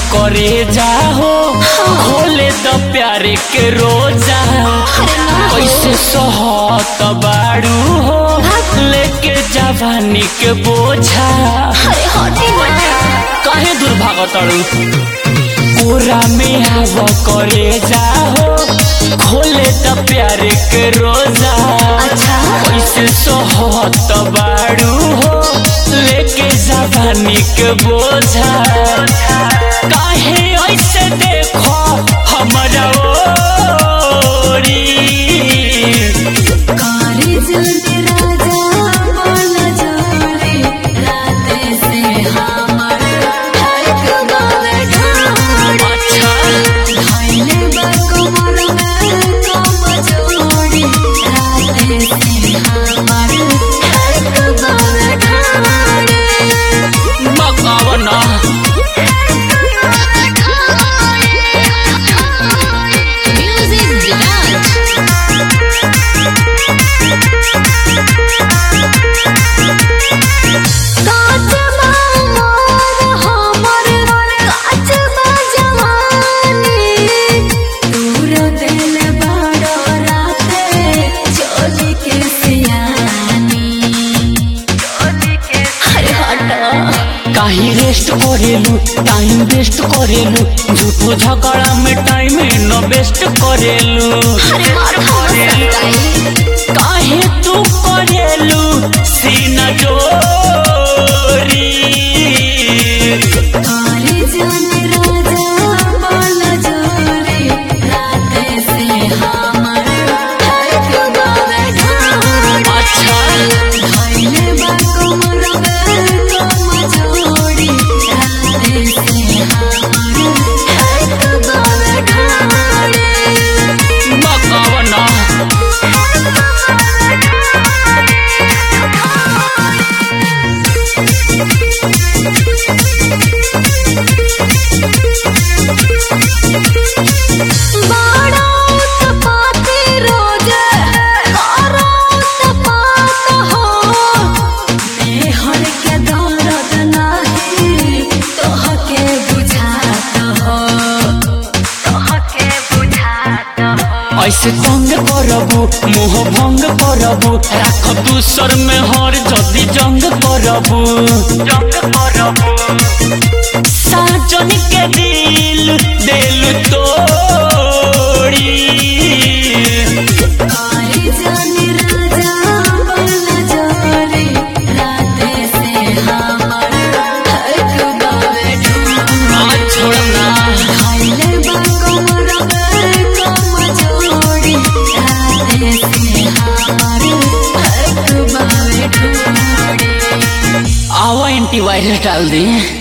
करे जाहो खोले तो प्यारे के रोजा कैसे सहत बाड़ू हो लेके जवानी के बोझा अरे हटे ना काहे दुर्भाग तड़ू पूरा में हवा करे जाहो खोले तो प्यारे के रोजा अच्छा। कैसे सोहत बाड़ू हो लेके जवानी के बोझा काहे ऐसे देखो हमारा ओरी कारी जल्दी राजा बोल जोरी राते से हमर हक बावे ढोड़ी अच्छा धइले बकुमर में कम जोड़ी राते से हमर हक बावे ढोड़ी मकावना म्यूजिक विराज काच मोर हमर काच जवानी दूर दिल बड़ो राते चोली के सियानी अरे हटो काहे रेस्ट करेलू टाइम वेस्ट करेलू झूठो झगड़ा में टाइम न वेस्ट करेलू अरे मार खाई काहे तू करेलू सीना जोरी कारी जान राजा बोल जोरी राते से हमर हक बावे ढोड़ी अच्छा धइले बकुमर में कम जोड़ी राते से हमर हक बावे ढोड़ी मकावना बाड़ा तपाते रोज करो तपात हो मेहर के दर्द नाही तोहके बुझात हो तोहके बुझात हो ऐसे तंग करबू मुंह भंग करबू राख दूसर में हर जदी जंग करबू जंग करबू साजन के दिल दिल तोड़ी कारी जानी राजा बन जोरी राते से हमर हक बावे ढूंढ आज छोड़ना धइले बकुमर में कम जोड़ी राते से हमर हक बावे ढूंढी आओ एंटीवायरस डाल दी